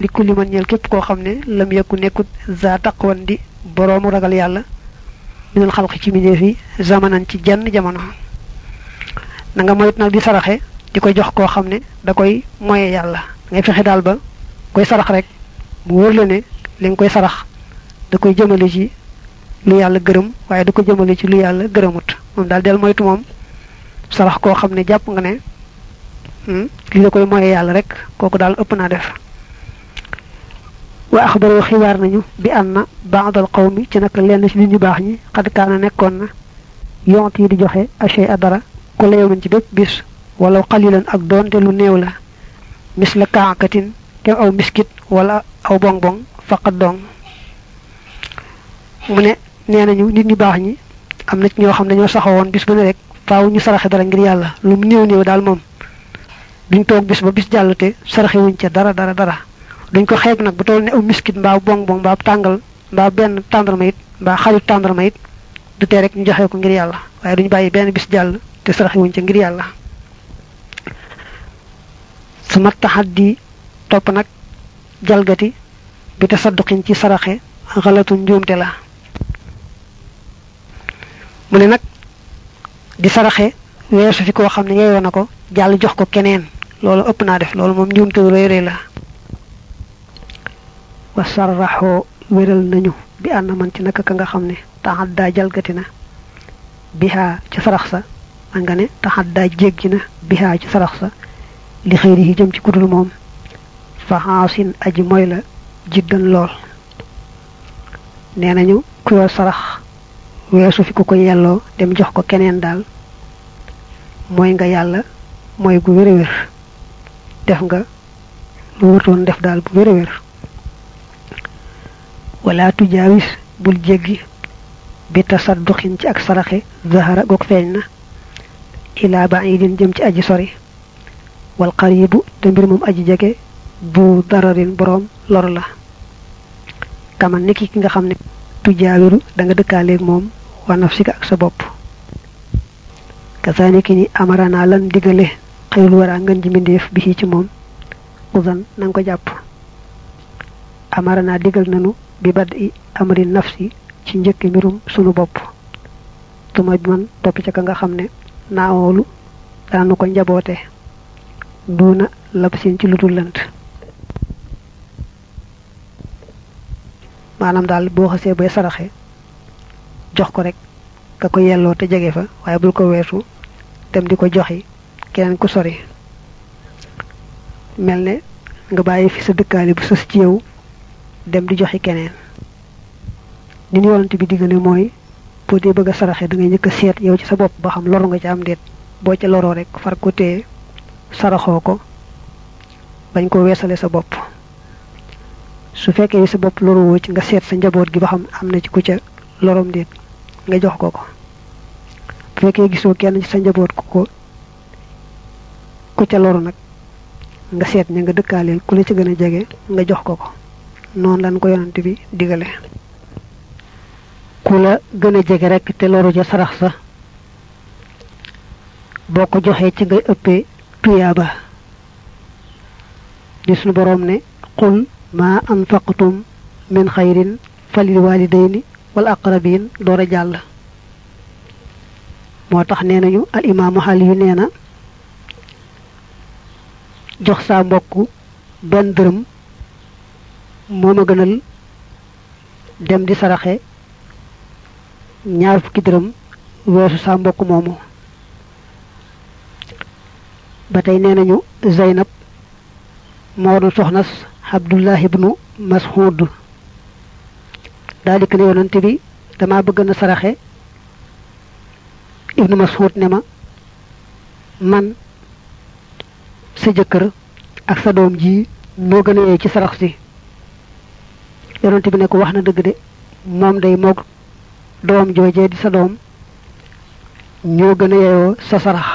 li kulli man ñeel képp koo xam ne lam yekku nekkut za taqwan di boroomu ragal yàlla minal xalqi ci mbindeef yi zamanan ci jenn jamono na nga moyt nag di saraxe di ko jox koo xam ne da koy moye yàlla ngay fexe daal ba koy sarax rek mu wóor la ne li nga koy sarax da koy jëmale ci lu yàlla gërëm waaye da ko jëmale ci lu yàlla gërëmut moom daal del moytu moom sarax koo xam ne jàpp nga ne li da koy moye yàlla rek kooku daal ëpp naa def wa axbaroo xibaar nañu bi anna baadal qawmi ci naka lenn ci nit ñu baax ñi xad kaana nekkoon na yont yi di joxe achet a dara ku la yowmin ci bépp bis wala xalilan ak doonte lu néew la mis la kaakatin kem aw miskit wala aw bong bong faqat dong mu ne nee nañu nit ñu baax ñi am na ci ñoo xam ne ñoo saxawoon bis bu ne rek faaw ñu saraxe dara ngir yàlla lu mu néew néew daal moom duñ toog bis ba bis jàll te saraxe wuñ ca dara dara dara duñ ko xeeb nag bu toll ne aw miskit mbaa bong bong mbaa tàngal mbaa benn tàndarma it mbaa xalit tàndarma it du tee rek ñu joxe ko ngir yàlla waaye duñ bàyyi benn bis jàll te saraxe wuñ ca ngir yàlla su ma taxaddi topp nag jalgati bi te sadduqin ci saraxe xalatu njuumte la mu ne nag di saraxe weesu fi koo xam ne yeeyoo na ko jàll jox ko keneen loolu ëpp naa def loolu moom njuumte lu rëy rëy la wa sarraxoo wéral nañu bi ànd man ci naka ka nga xam ne taxaddaa jalgati na bihaa ci sarax sa man nga ne taxaddaa jéggi na bihaa ci sarax sa li xëyri yi jëm ci kudul moom fa xaasin aji mooy la jiddan lool nee nañu ku yor sarax weesu fi ku ko yelloo dem jox ko keneen daal mooy nga yàlla mooy gu wér a wér def nga lu wërtoon def daal bu wér a wér wala tujaawis bul jéggi bi tasadduxin ci ak saraxe zahara goog feeñ na ilaa baidin jëm ci aji sori wal qaribu te mbir moom aji jege bu dararin boroom lor la kaman niki ki nga xam ne tujaawiru da nga dëkkaaleeg moom wa nafsika ak sa bopp kasaaniki ni amarana lan digale xëyul wara ngën ji mbindeef bi ci moom usan na nga ko jàpp amarana digal nanu bi bad i amri nafsi ci njëkk mbirum sunu bopp tuma bi man topp ca ka nga xam ne naawoolu daanu ko njaboote duuna labsin ci ludul lënt maanaam daal boo xasee bay saraxe jox ko rek ka ko yelloo te jege fa waaye bul ko weesu dem di ko joxi keneen ku sori mel ne nga bàyyi fi sa dëkkaale bu sës ci yow dem di joxi keneen ni ñu yonante bi diggale mooy boo dee bëgg a saraxe da ngay njëkk a seet yow ci sa bopp ba xam loru nga ci am déet boo ca loroo rek far ko téye saraxoo ko bañ ko weesale sa bopp su fekkee sa bopp loruwoo ci nga seet sa njaboot gi ba xam am na ci ku ca lorom déet nga jox ko ko bu fekkee gisoo kenn ci sa njaboot ku ko ku ca loru nag nga seet ña nga dëkkaaleel ku la ci gën a jege nga jox ko ko noonu lañ ko yonante bi digale ku la gën a jege rek te loru ca sarax sa boo ko joxee ci ngay ëppee tuyaaba di sunu boroom ne qul ma anfaqtum min xayrin falil walidayni wal aqrabin door a jàll moo tax nee nañu al imaamu xali yu nee na jox saa mbokk benn dërëm moo ma gënal dem di saraxe ñaar fukki dërëm weesu saa mbokk moomu ba tey nee nañu Zeynab moo doon soxnas Abdullah ibnu Mas'ud daal di ko ne yonante bi damaa bëgg na saraxe ibnu Mas'ud ne ma man sa jëkkër ak sa doom ji moo gën a yee ci sarax si yonante bi ne ko wax na dëgg de moom day moog doom joojee di sa doom ñoo gën a yeyoo sa sarax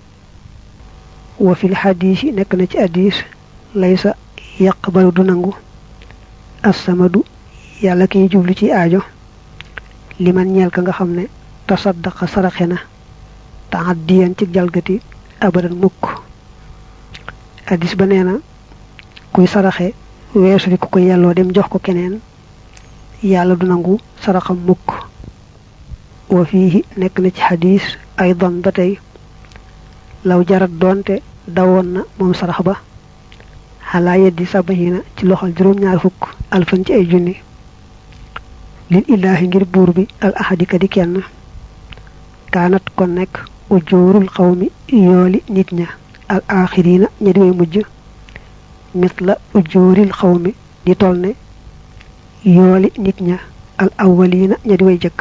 wa fil xadiis yi nekk na ci hadiis laysa yaqbalu du nangu assamadu yàlla kiy jublu ci aajo liman ñeel ka nga xam ne tasaddaqa saraxe na taaddiyan ci jalgati abadan mukk hadiis ba nee na kuy saraxe weesu di ku ko yelloo dem jox ko keneen yàlla du nangu saraxam mukk wa fiihi nekk na ci xadiis aydan ba tey law jarat doonte dawoon na moom sarax ba xalaa yeddi sabaxina ci loxol juróom-ñaar fukk alfan ci ay junni lil illaahi ngir buur bi al ahadika di kenn kaanat kon nekk ujoorul xawmi yooli nit ña al axirina ña di way mujj mit la ujooril xawmi di toll ne yooli nit ña al awwalina ña di way jëkk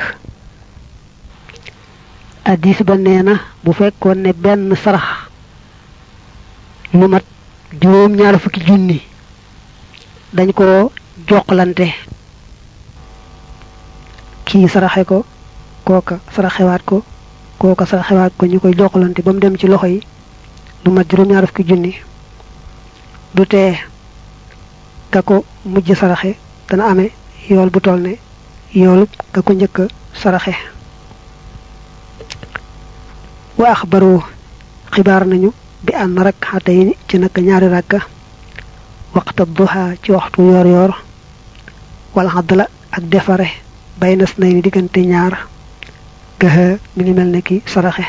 addis ba nee na bu fekkoon ne benn sarax lu mat juróom ñaar fukki junni dañ ko joxlante kii saraxe ko kooka saraxewaat ko kooka saraxewaat ko ñu koy joxlante ba mu dem ci loxo yi lu mat juróom ñaar fukki junni du tee ka ko mujj saraxe dana amee yool bu toll ne yoolu ka ko njëkk saraxe wa axbaru xibaar nañu bi ànd rek xatay ci naka ñaari rakka waxta duha ci waxtu yoor yoor wala xaddala ak defare bay nas nay ni diggante ñaar gëxa mi ngi mel ne ki saraxe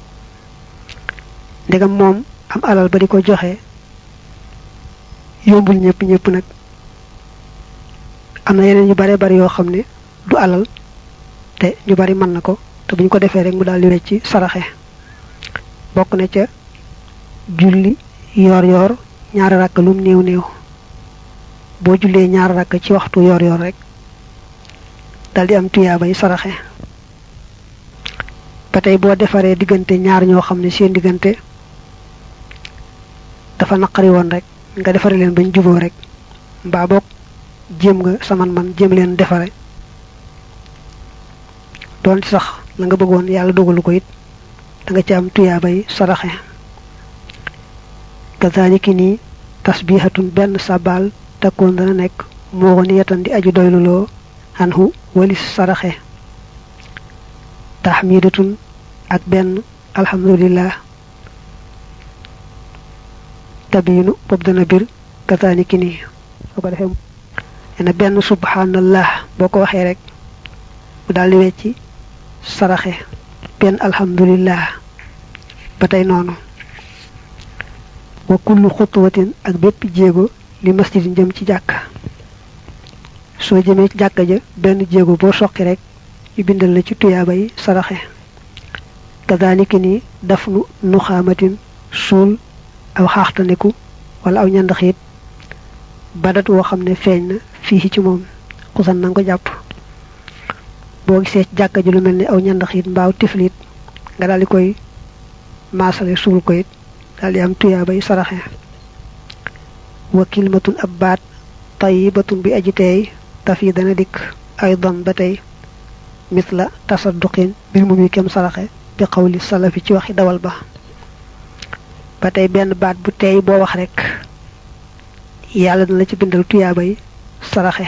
ndegam moom am alal ba di ko joxe yombul ñëpp ñëpp nag am na yeneen yu bare bari yoo xam ne du alal te ñu bari mën na ko te bu ñu ko defee rek mu daal di wecc saraxe bokk na ca julli yoor yoor ñaari rakk lum néew néew boo jullee ñaari rakk ci waxtu yoor yoor rek dal di am tuyaabay saraxe ba tey boo defaree diggante ñaar ñoo xam ne seen diggante dafa naqari woon rek nga defare leen bañ juboo rek mbaa boog jéem nga saman man jéem leen defare doon ci sax la nga bëggoon yàlla dogalu ko it da nga ci am tuyaabay saraxe kazaliki nii tasbihatun benn sabal takkoon dana nekk moo ni yetan di aju doyluloo anhu walis saraxe tahmidatun ak benn alhamdulillah tabiinu bopp dana bir kazaliki nii soo ko defee ena benn subhanallah boo ko waxee rek mu daal di wecci saraxe benn alhamdulillah ba tey noonu wa kullu xutwatin ak bépp jéego li masjid jëm ci jàkka soo jëmee ci jàkka ja benn jéego boo soqi rek ñu bindal la ci tuyaaba yi saraxe kadaliki ni daf nu nuxaamatin suul aw xaaxtaniku wala aw ñandaxiit badat woo xam ne feeñ na fii ci moom xusan na nga ko jàpp boo gisee ci jàkka ji lu mel ni aw ñandaxiit mbaaw tiflit nga daal di koy maasale suul ko it daal di am tuyaabay saraxe wa kilmatun ab baat tayibatun bi aji teey taf yi dana dikk aydan ba tey misla tasadduqin mbir mu muy kem saraxe bi xawli salafi ci waxi dawal ba ba tey benn baat bu teey boo wax rek yàlla dana la ci bindal tuyaabay saraxe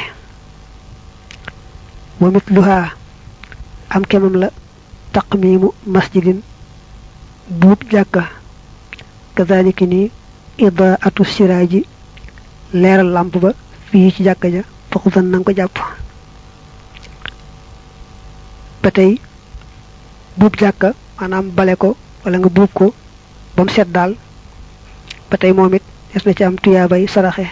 wa mitluha am kemam la taqmiimu masjidin buub jàkka kazaliki ni idaatu siraaji leeral làmp ba fii ci jàkka ja faxusan nanga ko jàpp ba tey buub jàkka maanaam bale ko wala nga buub ko ba mu set daal ba tey moom it des na ci am tuyaabay saraxe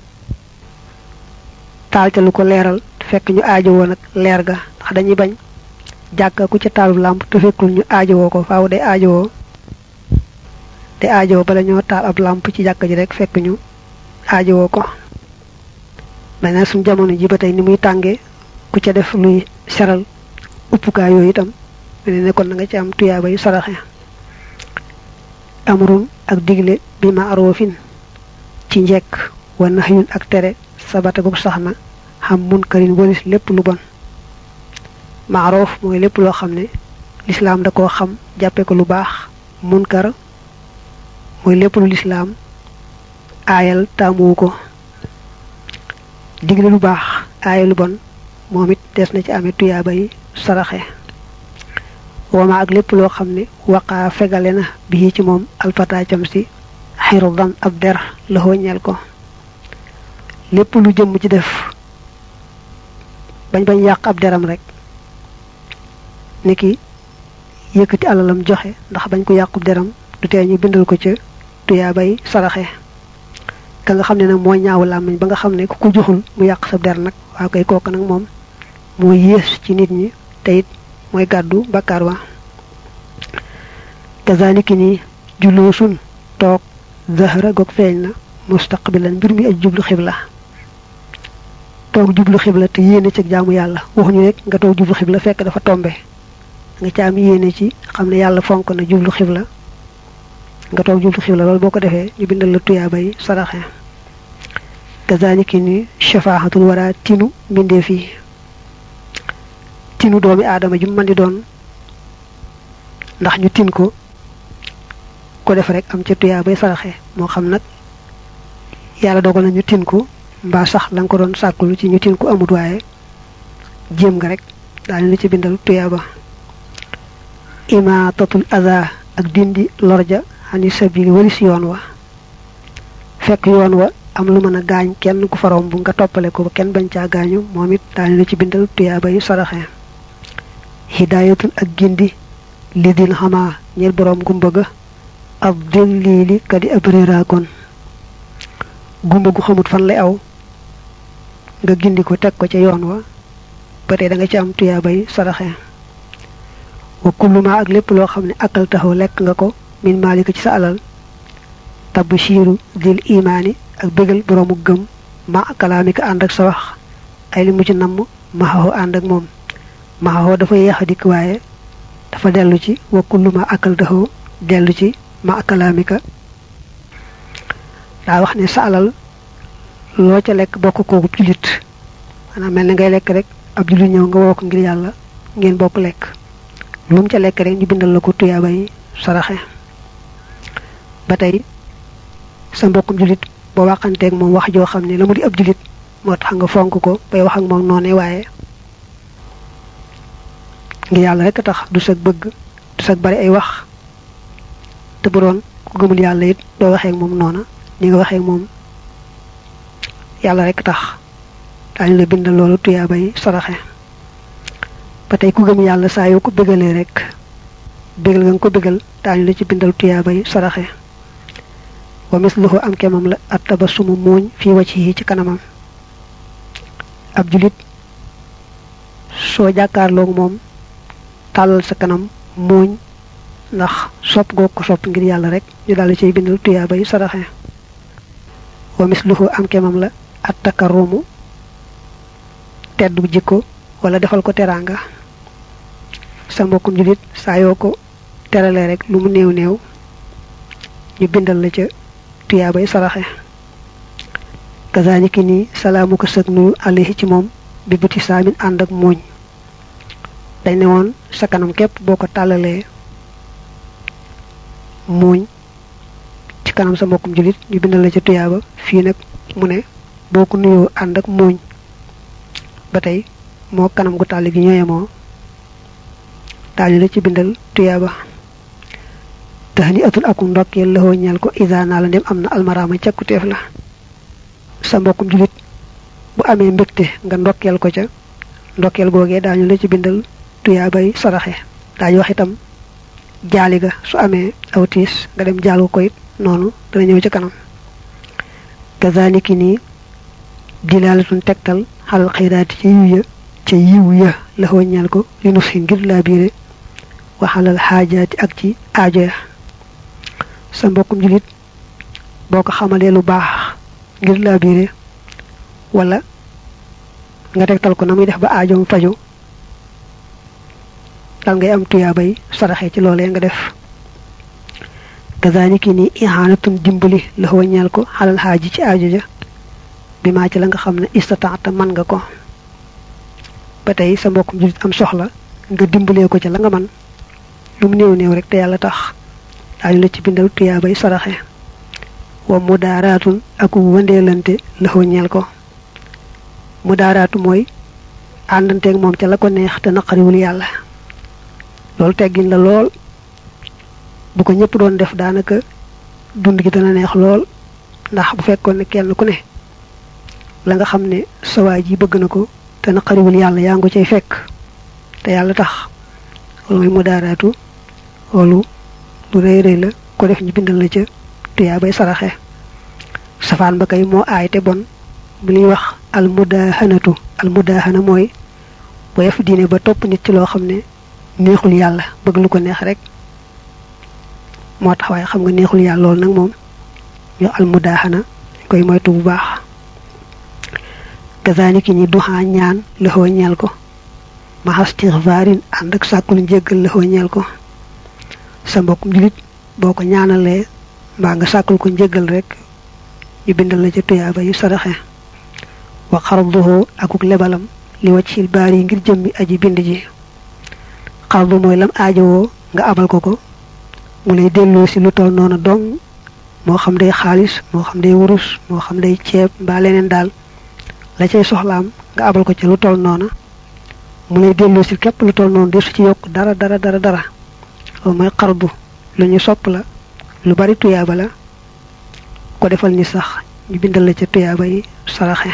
taal ca lu ko leeral fekk ñu aajowoo nag leer ga ndax dañuy bañ jàkka ku ca taalu làmp te fekkul ñu aajowoo ko faaw day aajowoo te aajowoo bala ñoo taal ab làmp ci jàkka ji rek fekk ñu aajowoo ko mel na suñ jamono ji ba tey ni muy tàngee ku ca def luy seral uppukaay yooyu itam mel ne kon na nga ci am tuyaaba yu saraxe amrun ak digle bi ma aroofin ci njekk wa nahyun ak tere sabata gu sax na xam munkarin walis lépp lu bon maaroof mooy lépp loo xam ne lislaam da koo xam jàppe ko lu baax munkar mooy lépp lu lislaam aayal taamuwu ko digle lu baax aayal lu bon moom it des na ci amee tuyaaba yi saraxe wama ak lépp loo xam ne waqaa fegale na bii ci moom alfataacam si xirdan ab der la ñeel ko lépp lu jëm ci def bañ bañ yàq ab deram rek niki yëkkati alalam joxe ndax bañ ko yàqub deram du tee ñu bindal ko ca tuyaa bay saraxe ka nga xam ne nag moo ñaaw làmmiñ ba nga xam ne ku ko joxul mu yàq sa der nag waa koy kooku nag moom moo yées ci nit ñi te it mooy gàddu bakkaar wa kazaliki ni juloosun toog zahra goog feeñ na mustaqbilan mbir mi aj jublu xibla toog jublu xibla te yéene ci jaamu yàlla waxuñu rek nga toog jublu xibla fekk dafa tombe nga ca am yéene ci xam ne yàlla fonk na jublu xibla nga toog jublu xibla loolu boo ko defee ñu bindal la tuyaaba yi saraxe kazaliki ni shafaaxatul wara tinu mbindee fii tinu doomi aadama ju mën di doon ndax ñu tin ko ko def rek am ca tuyaabay saraxe moo xam nag yàlla dogal na ñu tin ko mbaa sax la nga ko doon sàkkulu ci ñu tin ko amut waaye jéem nga rek daane la ci bindal tuyaaba imaatatul aza ak dindi lorja xani sabili walis yoon wa fekk yoon wa am lu mën a gaañ kenn ku farom bu nga toppale ko ba kenn bañ caa gaañu moom it daane la ci bindal tuyaaba yi saraxe hidayatul ak gindi li dil xamaa ñeel boroom gumba ga ab dil lii li kadi ab réeraakoon gumba gu xamut fan lay aw nga gindi ko teg ko ca yoon wa ba tey da nga ci am tuyaabay saraxe wa kulluma ak lépp loo xam ne akal taxaw lekk nga ko min maalika ci sa alal tabshiru dil imaani ak bégal boroomu gëm ma kalaamika ànd ak sa wax ay li mu ci namm maxaxoo ànd ak moom maxaxoo dafa yeex a dikk waaye dafa dellu ci wa kulluma akal taxaw dellu ci ma kalaamika daa wax ne sa alal loo ca lekk bokk kooku julit maanaam mel na ngay lekk rek ab julit ñëw nga woo ko ngir yàlla ngeen bokk lekk lu mu ca lekk rek ñu bindal la ko tuyaaba yi saraxe ba tey sa mbokkum julit boo waxanteeg moom wax joo xam ne la mu di ab julit moo tax nga fonk ko bay wax ak moom noone waaye ngir yàlla rek tax du sag bëgg du sag bari ay wax te bu doon ku gëmul yàlla it doo waxee ak moom noona ni nga waxee moom yàlla rek tax daañu la bindal loolu tuyaaba yi saraxe ba tey ku gëm yàlla saa yoo ko bégalee rek bégal nga ko bégal daañu la ci bindal tuyaaba yi saraxe wa misluhu am kemam la at tabassumu muuñ fii wajhihi ci kanamam ab julit soo jàkkaarloog moom tàllal sa kanam muuñ ndax sopp goo ko sopp ngir yàlla rek ñu daal ciy bindal tuyaaba yi saraxe wa misluhu am kemam la at takarumu teddu jikko wala defal ko teraanga sa mbokkum julit saa yoo ko teralee rek lu mu néew néew ñu bindal la ca tuyaabay saraxe kazaniki nii salaamu ko sëg nuyu alayhi ci moom bi buti saamin ànd ak muuñ dañ ne woon sa kanam képp boo ko tàllalee muuñ ci kanam sa mbokkum julit ñu bindal la ca tuyaaba fii nag mu ne boo ko nuyoo ànd ak muuñ ba tey moo kanam gu tàll gi ñooye moo daañu la ci bindal tuyaaba tahni atul aku ndokkeel la ñeel ko isa naa la ndem am na almaraama cakkuteef la sa mbokkum julit bu amee mbégte nga ndokkeel ko ca ndokkeel googee daañu la ci bindal tuyaabay saraxe daañu wax itam jaali ga su amee aw tiis nga dem jaal ko it noonu dana ñëw ci kanam kazaniki nii dilaalatun tegtal xalal xayraati ci yiw ya ca yiw ya la ñeel ko li nu fi ngir laa biire waxalal xaajaati ak ci aajo ya sa mbokkum julit boo ko xamalee lu baax ngir laa biire wala nga tegtal ko na muy def ba aajoom faju dal ngay am tuyaabay saraxe ci loolee nga def kazaniki ni ihanatun dimbali la ñeel ko xalal xaaji ci aajo ja bi maa ci la nga xam ne istataata man nga ko ba tey sa mbokkum julit am soxla nga dimbalee ko ca la nga man lu mu néew néew rek te yàlla tax daañu la ci bindal tuyaabay saraxe wa mudaaraatun ak wëndeelante la ñeel ko mudaaraatu mooy àndanteeg moom ca la ko neex te naqariwul yàlla loolu teggin la lool bu ko ñëpp doon def daanaka dund gi dana neex lool ndax bu fekkoon ne kenn ku ne la nga xam ne sawaay ji bëgg na ko te naqariwul yàlla yaa ngi cay fekk te yàlla tax loolu mooy mudaaraatu loolu lu rëy rëy la ko def ñu bindal la ca tuyaa bay saraxe safaan ba kay moo aay te bon bu ñuy wax almudahanatu almudahana mooy bu def diine ba topp nit ci loo xam ne neexul yàlla bëgg lu ko neex rek moo tax waaye xam nga neexul yàlla loolu nag moom ñoo almudahana koy moytu bu baax kazaniki ñi duxaa ñaan lëxoo ñeel ko maxastixfaarin ànd ak sàkkul njéggal lëxoo ñeel ko sa mbokkum julit boo ko ñaanalee mbaa nga sàkkul ko njéggal rek ñu bindal la ca tuyaaba yu saraxe wa xarduhu akuk lebalam li wàccil baar yi ngir jëmmi aji bind ji xardu mooy lam aajowoo nga abal ko ko mu lay delloo si lu toll noonu dong moo xam day xaalis moo xam day wurus moo xam day ceeb mbaa leneen daal la cay soxlaam nga abal ko ca lu toll noona mu lay delloo si képp lu toll noonu desu ci yokk dara dara dara dara loolu mooy xardu lu ñu sopp la lu bari tuyaaba la ko defal ni sax ñu bindal la ca tuyaaba yi saraxe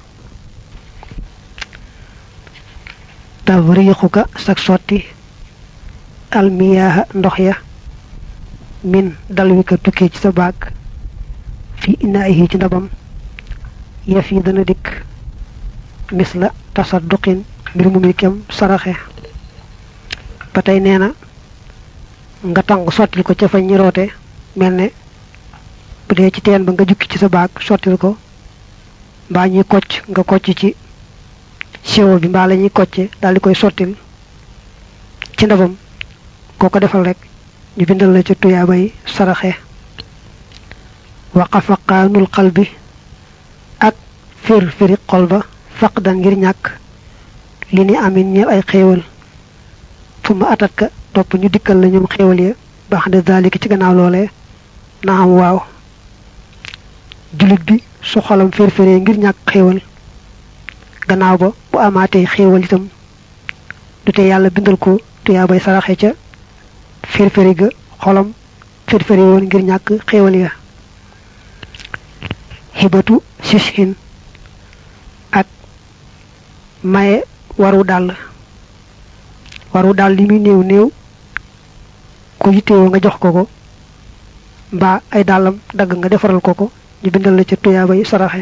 tawriixuka sag sotti almiyaaha ndox ya min dal wi ka tukkee ci sa baag fi inaayihi ci ndabam yëf yi dana dikk mis la tasadduqin mbir mu muy kem saraxe ba tey nee na nga tàng sottil ko ca fa ñi roote mel ne bu dee ci teen ba nga jukki ci sa baag sottil ko mbaa ñuy kocc nga kocc ci siwo bi mbaa la ñuy kocce daal di koy sottil ci ndabam koo ko defal rek ñu bindal la ca tuyaabay saraxe waqafaqaanul xal bi ak fir firi xol ba faq dan ngir ñàkk li ni amin ñeel ay xéewal fu ma atat ka topp ñu dikkal la ñoom xéewal ya baax de zalika ci gannaaw loolee na am waaw jullit bi su xolam firfiree ngir ñàkk xéewal gannaaw ba bu amaatee xéewal itam du te yàlla bindal ko tuyaabay saraxe ca firfiri ga xolam firfiri woon ngir ñàkk xéewal ya xibatu sishin ak maye waru dàll waru dàll li muy néew néew ku yittewoo nga jox ko ko mbaa ay dàllam dagg nga defaral ko ko ñu bindal la ca tuyaaba yi saraxe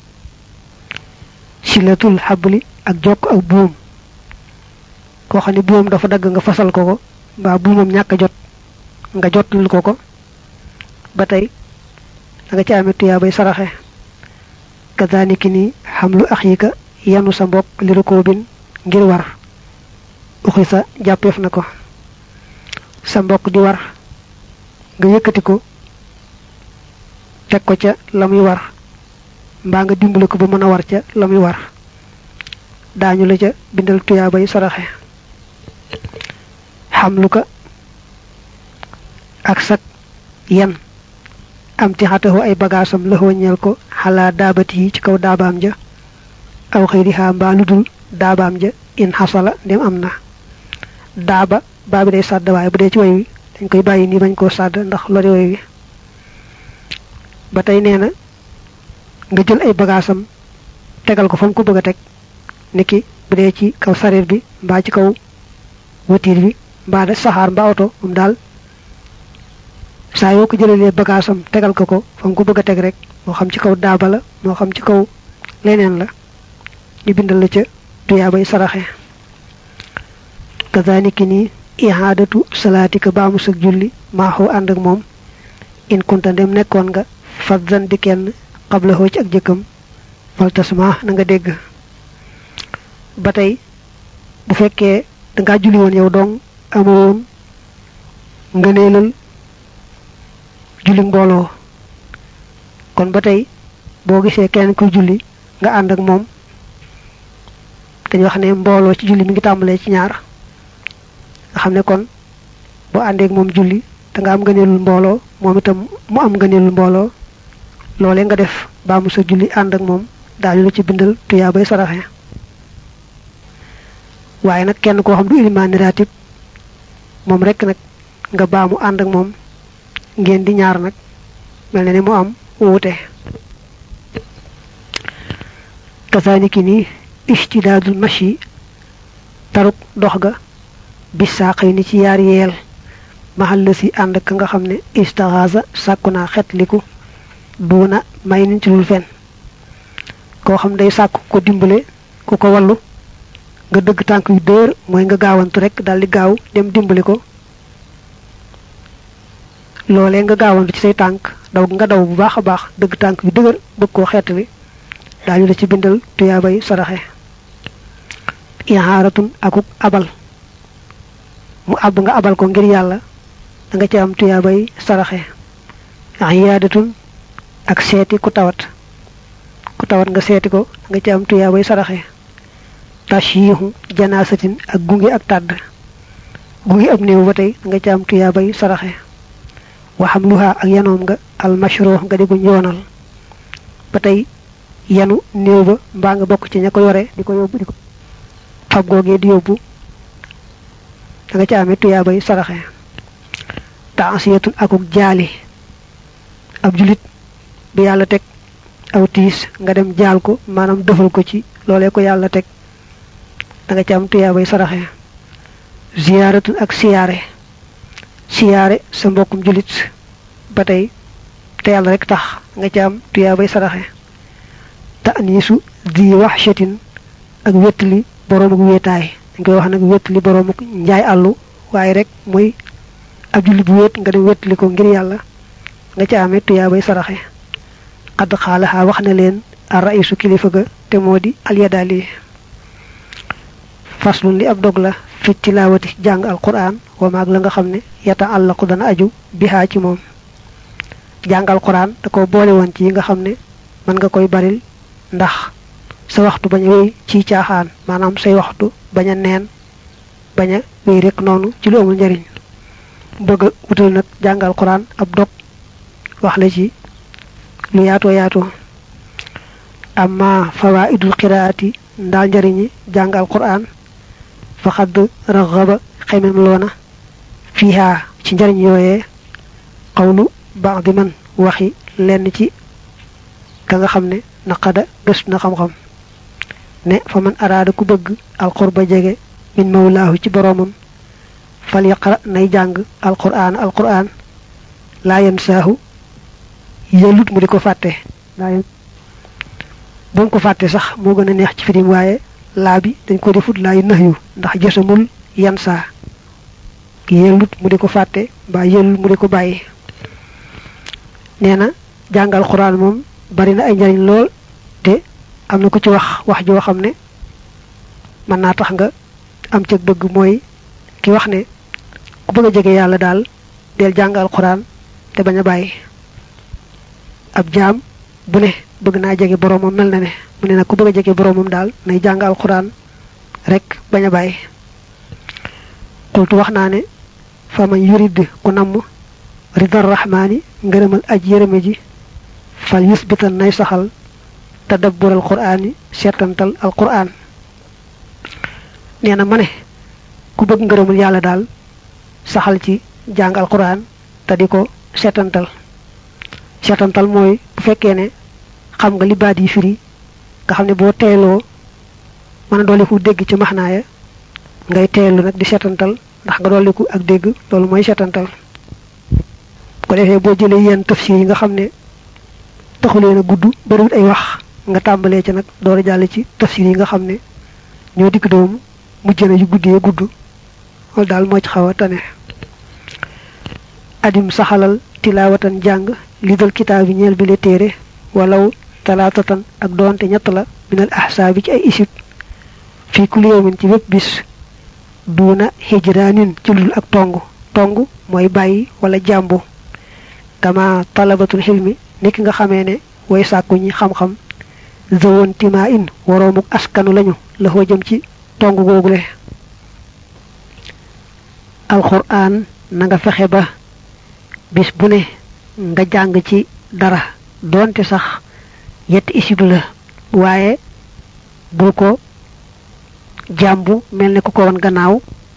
silatul xabli ak jokk ak buum koo xam ne buumam dafa dagg nga fasal ko ko mbaa buumam ñàkk a jot nga jotul ko ko ba tey da nga ci amee tuyaabay saraxe kazaniki ni xamlu axika yanu sa mbokk li rukoobin ngir war uxi sa jàppeef na ko sa mbokk di war nga yëkkati ko teg ko ca la muy war mbaa nga dimbali ko ba mën a war ca la muy war daañu la ca bindal tuyaabay saraxe xamlu ka ak sak yan am ti xatahu ay bagaasam la ñeel ko xalaa daabati yi ci kaw daabaam ja aw xëyrihaa mbaa lu dul daabaam ja in xasala ndem am na daaba baa bi day sàdd waaye bu dee ci way wi dañ koy bàyyi nii bañ koo sàdd ndax lori way wi ba tey nee na nga jël ay bagaasam tegal ko fa mu ko bëgg a teg niki bu dee ci kaw sareet bi mbaa ci kaw watiir bi mbaa de saxaar mbaa oto moom daal saa yoo ko jëlalee bagaasam tegal ko ko fa mu ko bëgg a teg rek moo xam ci kaw daaba la moo xam ci kaw leneen la ñu bindal la ca tuyaabay saraxe kazaniki ni ihaadatu salaatika baamu sag julli maaxoo ànd ak moom in kunta ndem nekkoon nga fadzan di kenn xabla xoo ci ak jëkkam faltasma na nga dégg ba tey bu fekkee dangaa julli woon yow dong amoon ngëneelal julli mbooloo kon ba tey boo gisee kenn kuy julli nga ànd ak moom dañu wax ne mbooloo ci julli mi ngi tàmbalee ci ñaar nga xam ne kon boo àndeek moom julli da nga am ngëneelul mbooloo moom itam mu am ngëneelul mbooloo loolee nga def baa mu sa julli ànd ak moom daañu la ci bindal tuyaa bay saraxe waaye nag kenn koo xam du ilimaani raatib moom rek nag nga baamu ànd ak moom ngeen di ñaar nag mel na ni mu am wuute kasaaniki ni istidaadul mashi taruk dox ga bis saaqay ni ci yaar yeel maxal la si ànd ka nga xam ne istaxaasa sàkku naa xetliku duuna may niñ ci lul fen koo xam day sàkku ko dimbale ku ko wallu nga dëgg tànk yu dëër mooy nga gaawantu rek daldi gaaw dem dimbali ko loolee nga gaawantu ci say tànk daw nga daw bu baax a baax dëgg tànk yu dëgër bëgg koo xeetali daañu la ci bindal tuyaabay saraxe ihaaratun akuk abal mu àbb nga abal ko ngir yàlla da nga ci am tuyaabay saraxe iyaadatun ak seeti ku tawat ku tawat nga seeti ko da nga ci am tuyaabay saraxe tashiihu janaasatin ak gunge ak tàdd gunge ab néew ba tey da nga ci am tuyaabay saraxe waxam luha ak yanoom nga almashruux nga di guñ yoonal ba tey yanu néew ba mbaa nga bokk ci ña ko yore di ko yóbbu di ko fab googee di yóbbu da nga ci amee tuyaabay saraxe taasiyatun akuk jaali ab julit bi yàlla teg aw tiis nga dem jaal ko maanaam defal ko ci loolee ko yàlla teg da nga ci am tuyaabay saraxe ziyaaratun ak siyaare siyaare sa mbokkum julit ba tey te yàlla rek tax nga ci am tuyaabay saraxe ta'niisu di waxshatin ak wéttali boroomuk wéetaay dañ koy wax nag wéttali boroomuk njaay àllu waaye rek muy ab julli bu wéet nga dem wéttali ko ngir yàlla nga ci amee tuyaabay saraxe xadd xaalaxaa wax na leen a raisu kilifa ga te moo di alyadaali faslun li ab dog la fi tilaawati jàng alquran wa maag la nga xam ne yata àllaqu dana aju bihaa ci moom jàng alquran da ko boole woon ci yi nga xam ne mën nga koy baril ndax sa waxtu bañ a wéy ci caaxaan maanaam say waxtu bañ a neen bañ a wéy rek noonu ci lu amul njariñ bëgg a wutal nag jàng alquran ab dog wax la ci lu yaatoo yaatoo amma fawaidul qiraati ndaal njariñi jàng alquran fa xadd raxaba xemem loona fiiha ci njariñ yooyee xawlu baax di man waxi lenn ci ka nga xam ne naqada gëstu na xam-xam ne fa man araada ku bëgg alqurba jege min mawlaahu ci boroomam fal yaqra nay jàng alquran alquran laa yansaahu yellut mu di ko fàtte laa ba mu ko fàtte sax moo gën a neex ci firim waaye laa bi dañ ko defut laa yu nax yu ndax jësamul yan saa yellut mu di ko fàtte mbaa yellut mu di ko bàyyi nee na jàngal xuraan moom bari na ay njariñ lool te am na ko ci wax wax joo xam ne mën naa tax nga am ca bëgg mooy ki wax ne ku bëgg a jege yàlla daal del jàngal xuraan te bañ a bàyyi ab jaam bu ne bëgg naa jege boroomam mel na ne mu ne nag ku bëgg a jege boroomam daal nay jàngal xuraan rek bañ a bàyyi xultu wax naa ne fa man yurid ku namm ridar rahmaani ngërëmal aj yërëme ji fal yusbitan nay saxal tadabbur al quraani seetantal al quraan nee na ma ne ku bëgg ngërëmul yàlla daal saxal ci jàng al quraan te di ko seetantal seetantal mooy bu fekkee ne xam nga li baat yi firi nga xam ne boo teeloo mën a dolliku dégg ci maxnaaya ngay teelu nag di seetantal ndax nga dolliku ak dégg loolu mooy seetantal ko defee boo jëlee yenn tafsir yi nga xam ne taxuleen a gudd bariwut ay wax nga tàmbalee ci nag door a jàll ci tafsir yi nga xam ne ñoo dikk doomu mujj na yu guddee gudd loolu daal moo ci xaw a tane adim saxalal tilaawatan jàng li dal kitaab bi ñeel bi la téere walaw talaatatan ak doonte ñett la minal ahsaabi ci ay isib fii kulli yawmin ci bépp bis duuna hijraanin ci lul ak tong tong mooy bàyyi wala jàmbu kama talabatul xilmi niki nga xamee ne way sàkku ñi xam-xam zawoon timaa in woroomuk askanu lañu la foo jëm ci tong googule alquran na nga fexe ba bis bu ne nga jàng ci dara doonte sax yetti isib la waaye bul ko jàmbu mel ne ku ko won gannaaw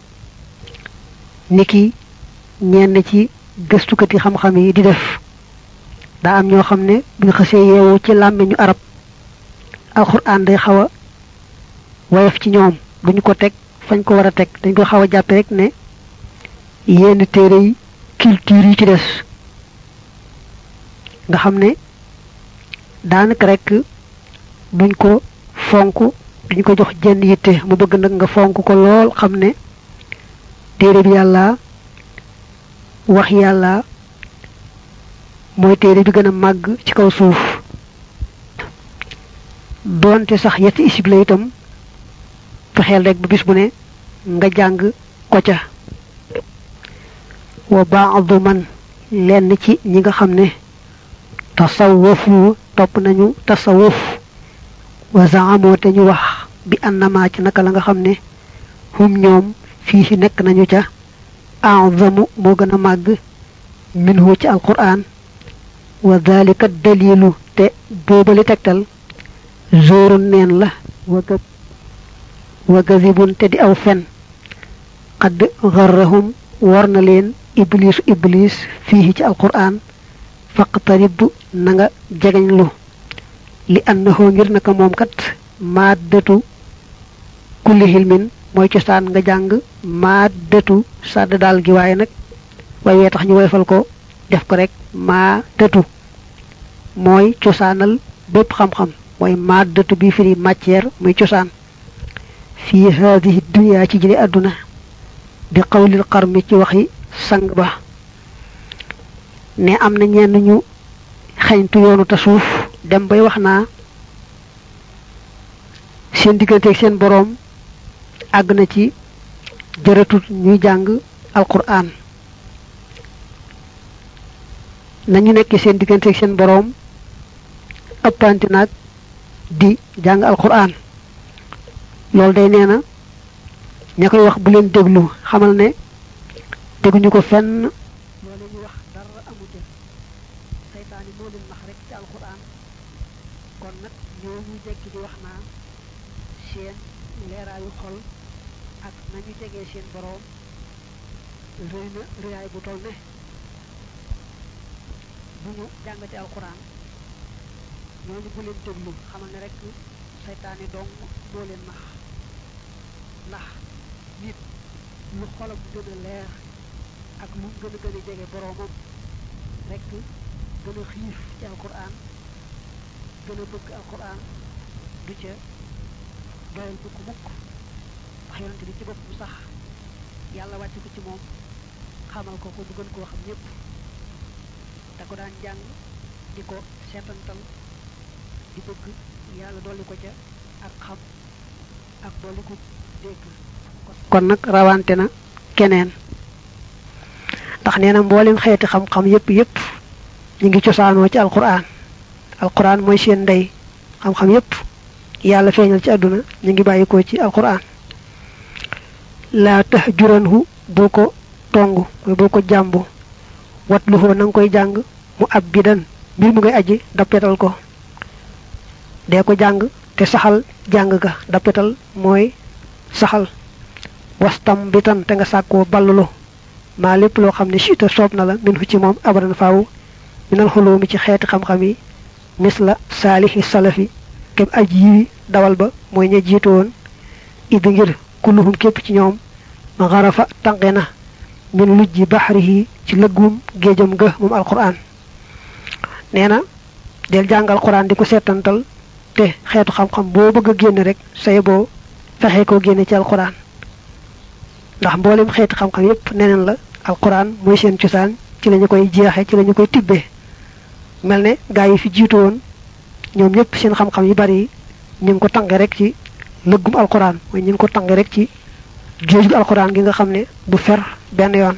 niki ñenn ci gëstukati xam-xam yi di def daa am ñoo xam ne buñ xësee yeewu ci làmmiñu arab alxuraan day xaw a woyof ci ñoom duñu ko teg fañ ko war a teg dañ ko xaw a jàppe rek ne yenn téere yi culture yi ci des nga xam ne daanaka rek duñ ko fonk duñ ko jox jenn yitte mu bëgg nag nga fonk ko lool xam ne téere bi yàlla wax yàlla mooy téere bi gën a màgg ci kaw suuf doonte sax yetti isib la itam fexeel rek ba bis bu ne nga jàng ko ca wa baadu man lenn ci ñi nga xam ne tasawufu topp nañu tasawuf wa zaamoo te ñu wax bi annama ci naka la nga xam ne hum ñoom fii ci nekk nañu ca azamu moo gën a màgg minhu ci alquran wa dalika dalilu te boobali tegtal zoorun neen la waga wa gazibun te di aw fen xadd garrahum war na leen iblisu iblis fii ci alquran faqtarib na nga jegeñlu li annahu ngir naka moom kat maaddatu kulli hilmin mooy cosaan nga jàng maaddatu sàdd daal gi waaye nag waaye wee tax ñu woyfal ko def ko rek maaddatu mooy cosaanal bépp xam-xam mooy maaddatu bi firi matière muy cosaan fii haadihi dunya ci jële àdduna di xawlil xarmi ci waxi sang ba ne am na ñenn ñu xeñtu yoonu te suuf dem bay wax naa seen digganteeg seen boroom àgg na ci jërëtut ñuy jàng alquran nañu nekk seen digganteeg seen boroom ëppanti nag di jàng alquran loolu day nee na ña koy wax bu leen déglu xamal ne dégguñu ko fenn loolu ñu wax dara amu ca seytaani moo leen nax rek ci alquran kon nag ñoo ñu jekki di wax naa seen leeraayu xol ak nañu jegee seen boroom rëy na rëyaay bu toll ne bu ñu jàngati alquran ñooñu bu leen déglu xamal ne rek seytaani dong moo leen nax ndax nit lu xolam gën a leer ak lu gën a gën a jege boroomam rek gën a xiif ci alquran gën a bëgg alquran du ca doyal mukk mukk wax yonente bi ci boppam sax yàlla wàcc ko ci moom xamal ko ko bu gën koo xam ñépp da ko daan jàng di ko seetantal di bëgg yàlla dolli ko ca ak xam ak dolli ko dégg kon nag rawante na keneen ndax nee na mboolem xeeti xam-xam yépp yépp ñu ngi cosaanoo ci alquran alquran mooy seen ndey xam-xam yépp yàlla feeñal ci àdduna ñu ngi bàyyikoo ci alquran laa tax juranhu boo ko tong mooy boo ko jàmbu wat lu xoo na nga koy jàng mu ab bidan mbir mu ngay aji dappetal ko dee ko jàng te saxal jàng ga dappetal mooy saxal wastam bitan te nga sàkkoo ballulu maa lépp loo xam ne siita soob na la min fu ci moom abadan faaw minal xuloo mi ci xeeti xam-xam yi mis la saalihi salafi kem aj yi dawal ba mooy ña jiitu woon idi ngir kulluhum képp ci ñoom ma xarafa tànqe na min lujji baxrihi ci lëggum géejam ga moom alquran nee na del jàng alquran di ko seetantal te xeetu xam-xam boo bëgg a génne rek say boo fexe koo génne ci alquran ndax mboolem xeeti xam-xam yépp neneen la alquran mooy seen cosaan ci lañu koy jeexe ci lañu koy tibbee mel ne gaa yi fi jiitu woon ñoom ñëpp seen xam-xam yu bari ñu ngi ko tànge rek ci lëggum alquran mooy ñu ngi ko tànge rek ci géej gu alquran gi nga xam ne du fer benn yoon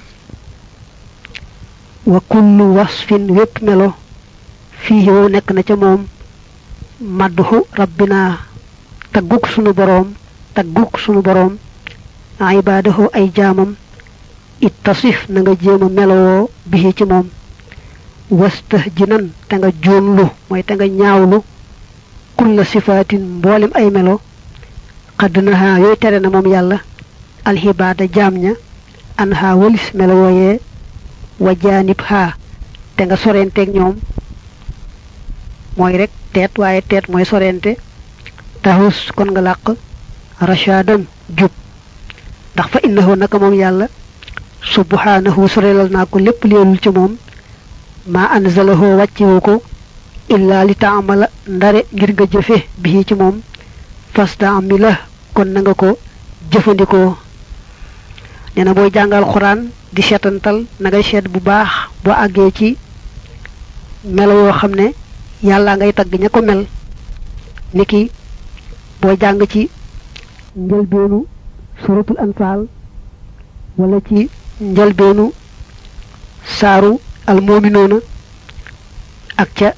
wa kullu wasfin wépp melo fii yow nekk na ca moom madduhu rabbina tagguk sunu boroom tagguk sunu boroom ibaadahu ay jaamam ittasif na nga jéem a melowoo bihi ci moom wasta jinan te nga joonlu mooy te nga ñaawlu kulla sifaatin mboolem ay melo xadd naha yooyu tere na moom yàlla alxibaada jaam ña an ha walis melo wooyee wa jaanib ha te nga sorenteeg ñoom mooy rek teet waaye teet mooy sorente taxus kon nga làq rashadan jub ndax fa innahu naka moom yàlla subhanahu sorelal naa ko lépp leelul ci moom maa anzalahu wàccewu ko illa li taamala ndare ngir nga jëfe bii ci moom fastamila kon na nga ko jëfandikoo nee na booy jàngal xuraan di seetantal na ngay seet bu baax boo àggee ci melo yoo xam ne yàlla ngay tagg ña ko mel niki boo jàng ci njëlbeenu suratul anfaal wala ci njëlbeenu saaru almominoona ak ca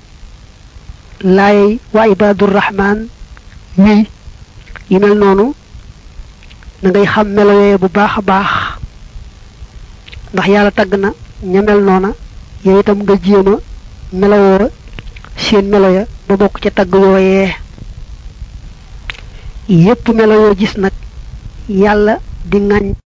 laayey wa ibadur rahman wii yi mel noonu da ngay xam melo yooye bu baax a baax ndax yàlla tagg na ña mel noona yow itam nga jéem a melowoo seen melo ya ba bokk ca tagg yooyee yépp melo yoo gis nag yàlla di ŋañ